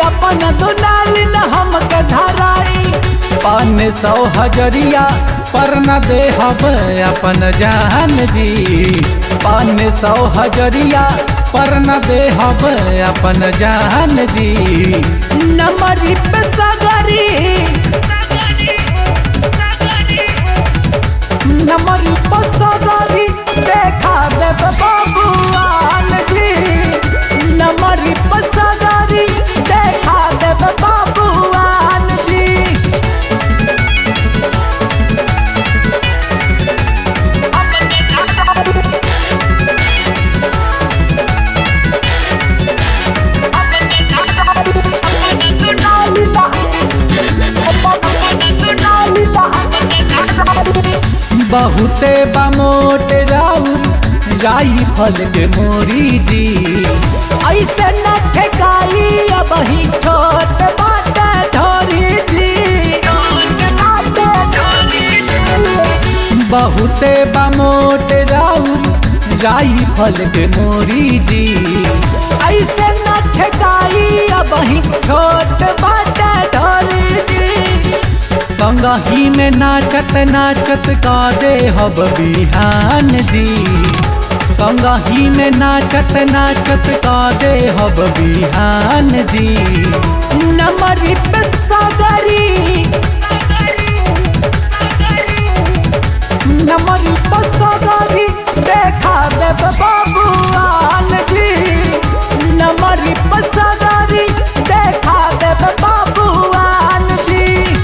अपन दुनाली न हमके धराई पान सौ हजरिया पर न दे हब अपन जान जी पान सौ हजरिया पर न दे हब अपन जान जी नमरी पे सगरी नमरी पे सगरी देखा देव बाबुआन जी नमरी पे सगरी देखा देव बाबुआन जी बहुते बमोट राउर जाई फल के मोरी जी ऐसे न ठेकाई अब ही छोट बात धोरी जी बहुते बमोट राउर जाई फल के मोरी जी ऐसे न ठेकाई अब ही छोट बात धोरी जी संगही में नाचत नाचत का दे हब बिहान जी संगही में नाचत नाचत का दे हब बिहान जी नमरी पे सगरी नमरी पे सगरी देखा देव बाबुआन जी नमरी पे सगरी देखा देव बाबुआन जी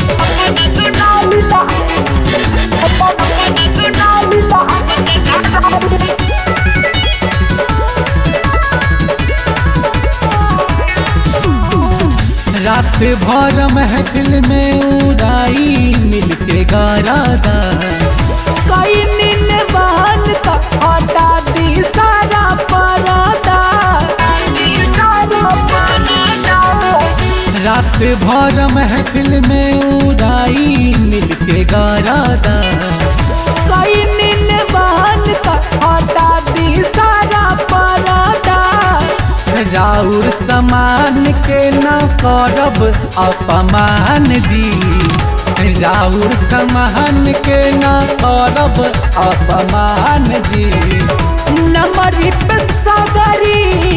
रात भर महफिल में उड़ाई मिलके गारादा कई नीन बहन का हटा दी सारा परादा रात भर महफिल में उड़ाई मिलके गारादा कई नीन बहन का हटा दी सारा परादा राउर समान के न करब अपमान जी राउर समान के न करब अपमान जी नमरी पे सगरी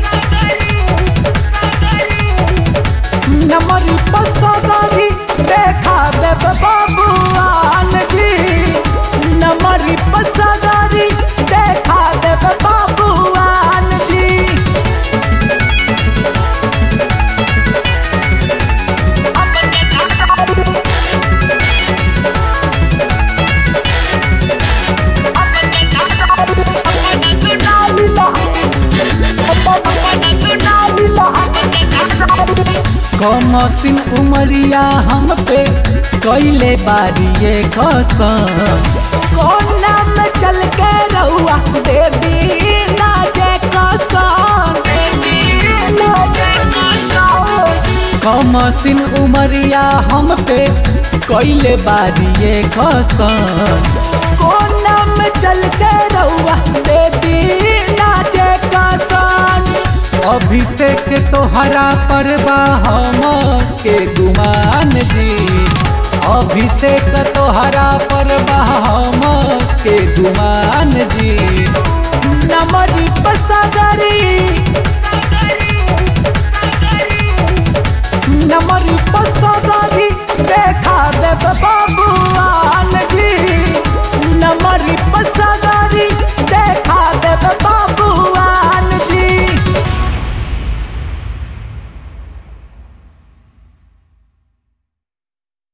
नमरी पे सगरी देखा देव बाबुआन जी नमरी पे सगरी देखा देव बाबुआन जी कमसिन उमरिया हम पे कैले बारिए कसम कौन नाम चल के रहुआ दे दी ना जे कसान कमसिन उमरिया हम पे कैले बारिए कसम कौन नाम चल के रहुआ दे दी ना जे कसान अभिषेक तोहरा पर हम के गुमान जी अभिषेक तोहरा पर हम के गुमान जी